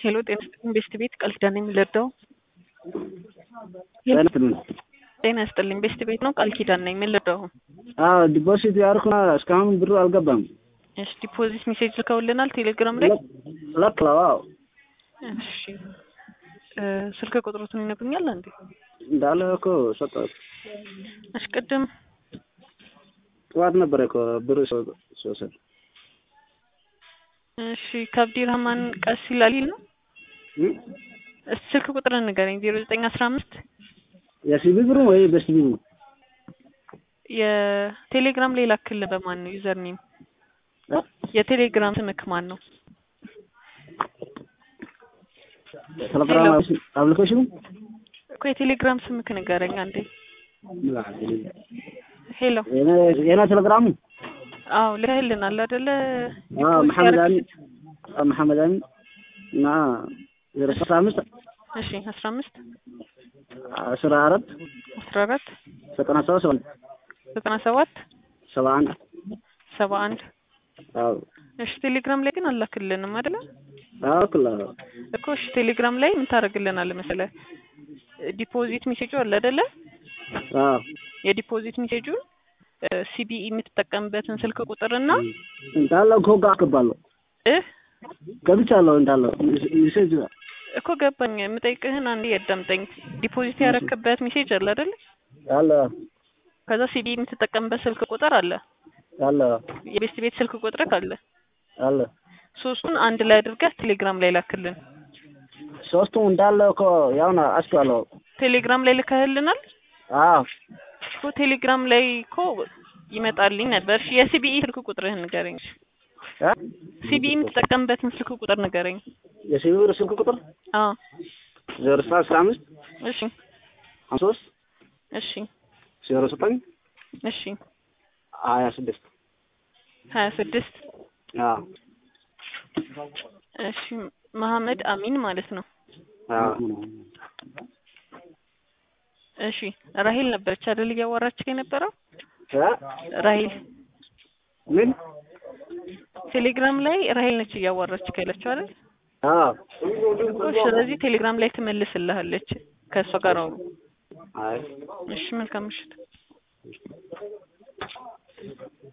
ሄሎ ጤና ይስጥልኝ ቤስት ቤት ቃል ኪዳን ነኝ የምልረዳው ጤና ይስጥልኝ። ጤና ይስጥልኝ ቤስት ቤት ነው ቃል ኪዳን ነኝ የምልረዳው አዎ ዲፖዚት ያደረኩና እስካሁን ብሩ አልገባም። እሺ ዲፖዚት ሜሴጅ ልከውልናል ቴሌግራም ላይ ለክለው አዎ እሺ እ ስልክ ቁጥሩትን ይነግሩኛል እንዴ እንዳለ እኮ ሰጠሁት። እሺ ቅድም ጠዋት ነበረ እኮ ብሩ ሲወሰድ እሺ ከአብዲ ረህማን ቀስ ይላል ነው እስኪ ስልክ ቁጥር ንገረኝ ዜሮ ዘጠኝ አስራ አምስት የሲቢ ብሩ ወይ በሲቢ ብሩ የቴሌግራም ላይ ላክልህ በማን ነው ዩዘር ኔም የቴሌግራም ስምክ ማን ነው ቴሌግራም አፕሊኬሽኑ እኮ የቴሌግራም ስምክ ንገረኝ አንዴ ሄሎ የኔ ቴሌግራሙ አዎ ልከህልናል አይደለ አዎ መሐመድ አሚን አዎ መሐመድ አሚን እና ዜሮ አስራ አምስት እሺ አስራ አምስት አስራ አራት አስራ አራት ዘጠና ሰባት ሰባ ዘጠና ሰባት ሰባ አንድ ሰባ አንድ አዎ እሺ ቴሌግራም ላይ ግን አላክልንም አይደለ አዎ ክላ እኮ እሺ ቴሌግራም ላይ ምን ታደርግልናለህ መሰለህ ዲፖዚት ሜሴጁ አለ አይደለ አዎ የዲፖዚት ሜሴጁን ሲቢኢ የምትጠቀምበትን ስልክ ቁጥርና እንዳለ እኮ ጋር አስገባለሁ እህ ገብቻለሁ እንዳለ ሜሴጅ እኮ ገባኝ። የምጠይቅህን አንዴ ያዳምጠኝ። ዲፖዚት ያረክበት ሜሴጅ አለ አይደል? አለ ከዛ ሲቢኢ የምትጠቀምበት ስልክ ቁጥር አለ፣ አለ የቤስት ቤት ስልክ ቁጥር አለ። አለ ሶስቱን አንድ ላይ አድርገህ ቴሌግራም ላይ ላክልን። ሶስቱም እንዳለ እኮ ያው ነው አስገባለሁ። ቴሌግራም ላይ ልከህልናል አዎ እኮ ቴሌግራም ላይ እኮ ይመጣልኝ ነበር። እሺ የሲቢኢ ስልክ ቁጥርህን ንገረኝ። ሲቢኢ የምትጠቀምበትን ስልክ ቁጥር ንገረኝ። የሲቢ ብር ስልክ ቁጥር አዎ ዜሮ ስልሳ አስራ አምስት እሺ ሀምሳ ሶስት እሺ ዜሮ ዘጠኝ እሺ ሀያ ስድስት ሀያ ስድስት አዎ እሺ መሐመድ አሚን ማለት ነው። አዎ እሺ ራሂል ነበረች አይደል እያወራች የነበረው እ ራሂል ምን ቴሌግራም ላይ ራሂል ነች እያወራች ያለችው አይደል? አዎ እኮ ስለዚህ ቴሌግራም ላይ ትመልስልሃለች። ከእሷ ጋር አውሩ። አይ እሺ መልካም ምሽት።